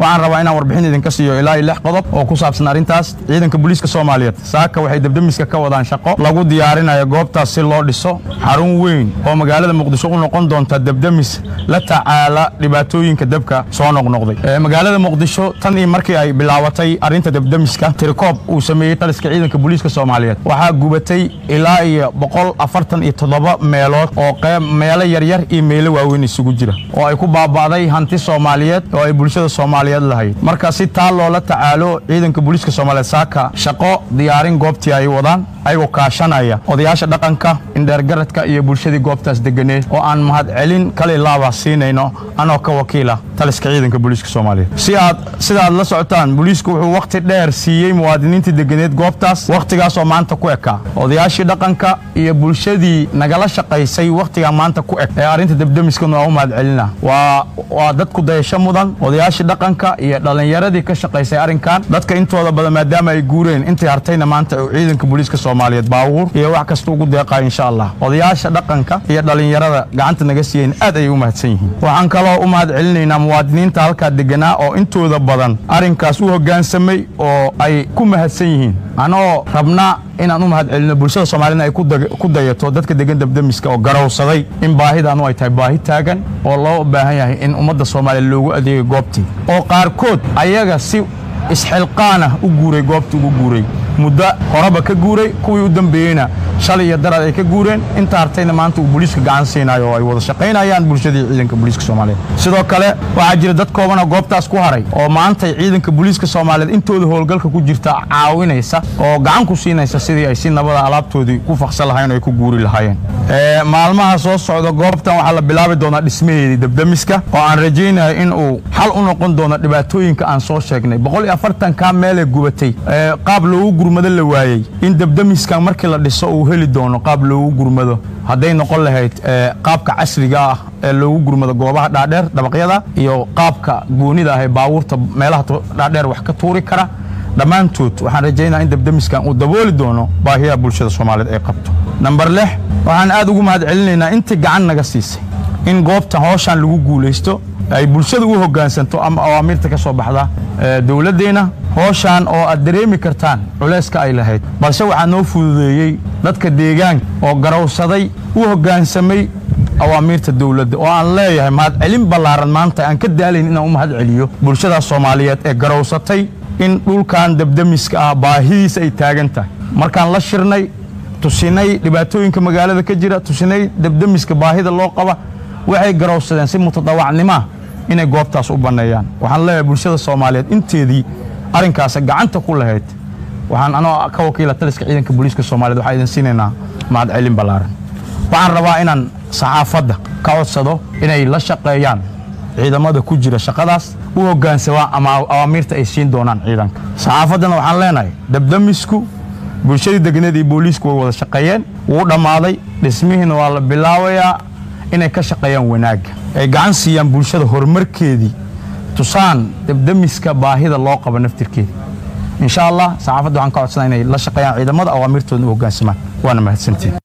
waxaan rabaa inaan warbixin idinka siiyo ilaa iyo lix qodob oo ku saabsan arrintaas ciidanka booliiska soomaaliyeed saaka waxay debdemiska ka wadaan shaqo lagu diyaarinayo goobtaas si loo dhiso xarun weyn oo magaalada muqdisho u noqon doonta debdemis la tacaala dhibaatooyinka dabka soo noqnoqday magaalada muqdisho tan iyo markii ay bilaabatay arrinta debdemiska tirikoob uu sameeyey taliska ciidanka booliiska soomaaliyeed waxaa gubatay ilaa iyo boqol afartan iyo toddoba meelood oo qeyb meelo yaryar iyo meelo waaweyn isugu jira oo ay ku baaba'day hanti soomaaliyeed oo ay bulshada soomaaliyeed lahayd marka si taa loola tacaalo ciidanka booliiska soomaaliyeed saaka shaqo diyaarin goobtii ay wadaan ayagoo kaashanaya odayaasha dhaqanka indheergaradka iyo bulshadii goobtaas deganeed oo aan mahadcelin kale laaba siinayno anoo ka wakiila taliska ciidanka booliiska soomaaliyeed si aad sida aad la socotaan booliisku wuxuu wakhti dheer siiyey muwaadiniintii deganeed goobtaas wakhtigaasoo maanta ku ekaa odayaashii dhaqanka iyo bulshadii nagala shaqaysay wakhtigaa maanta ku eg ee arrinta debdemiskana waa u mahadcelina waa waa dad ku dayasho mudan odayaashii dhaqanka iyo dhallinyaradii ka shaqaysay arrinkan dadka intooda badan maadaama ay guureen intii hartayna maanta uu ciidanka booliiska soomaaliyeed baabuur iyo wax kasta ugu deeqayo insha allah odayaasha dhaqanka iyo dhallinyarada gacanta naga siiyeen aad ayay u mahadsan yihiin waxaan kaloo u mahad celinaynaa muwaadiniinta halkaa deganaa oo intooda badan arrinkaas u hoggaansamay oo ay ku mahadsan yihiin anoo rabnaa inaan u mahad celino bulshada soomaaliyed ay ku dayato dadka degan debdemiska oo garowsaday in baahidaanu ay tahay baahi taagan oo loo baahan yahay in ummadda soomaaliya loogu adeegay goobtii oo qaarkood ayaga si isxilqaanah u guuray goobtii ugu guuray muddo horeba ka guuray kuwii u dambeeyeyna shalay iyo daraad ay ka guureen inta hartayna maanta uu booliiska gacan siinayo oo ay wada shaqaynayaan bulshadii ciidanka booliiska soomaaliyeed sidoo kale waxaa jira dad koobanoo goobtaas ku haray oo maantay ciidanka booliiska soomaaliyeed intooda howlgalka ku jirta caawinaysa oo gacan ku siinaysa sidii ay si nabada alaabtoodii ku faqsan lahayen oo ay ku guuri lahaayeen maalmaha soo socda goobtan waxaa la bilaabi doonaa dhismaheedii debdemiska oo aan rajaynayo in uu xal u noqon doono dhibaatooyinka aan soo sheegnay boqol iyo afartankaa meelee gubatay qaab loogu gurmado la waayey in debdemiskan markii la dhiso uu heli doono qaab loogu gurmado hadday noqon lahayd qaabka casriga ah ee loogu gurmado goobaha dhaadheer dabaqyada iyo qaabka goonida ah ee baabuurta meelaha dhaadheer wax ka tuuri kara dhammaantood waxaan rajaynaa in debdemiskan uu dabooli doono baahiyaha bulshada soomaaliyeed ay qabto namber lix waxaan aad ugu mahad celinaynaa intii gacan naga siisay in goobtan hooshaan lagu guulaysto ay bulshada u hoggaansanto ama awaamiirta ka soo baxda dowladdeenna hooshaan oo aad dareemi kartaan culayska ay lahayd balse waxaa noo fududeeyey dadka deegaanka oo garowsaday u hoggaansamay awaamiirta dowladda oo aan leeyahay mahadcelin ballaaran maanta aan ka daalayn inaan u mahad celiyo bulshadaas soomaaliyeed ee garowsatay in dhulkan debdemiska ah baahidiisa ay taagan tahay markaan la shirnay tusinay dhibaatooyinka magaalada ka jira tusinay debdemiska baahida loo qaba waxay garowsadeen si mutadawacnimaa inay goobtaas u banneeyaan waxaan leeyahay bulshada soomaaliyeed inteedii arrinkaas gacanta ku lahayd waxaan anoo ka wakiila taliska ciidanka booliiska soomaaliyed waxaa idin siinaynaa mahadcelin ballaaran waxaan rabaa inaan saxaafadda ka codsado inay la shaqeeyaan ciidamada ku jira shaqadaas u hoggaansamaan ama awaamiirta ay siin doonaan ciidanka saxaafaddana waxaan leenahay debdemisku bulshadii deganeed iyo booliisku way wada shaqeeyeen wuu dhammaaday dhismihiina waa la bilaabayaa inay ka shaqeeyaan wanaagga ay gacan siiyaan bulshada horumarkeedii tusaan debdemiska baahida loo qabo naftirkeeda insha allah saxaafadda waxaan ka codsanaa inay la shaqeeyaan ciidamada awaamirtoodna u hoggaansamaan waana mahadsantiin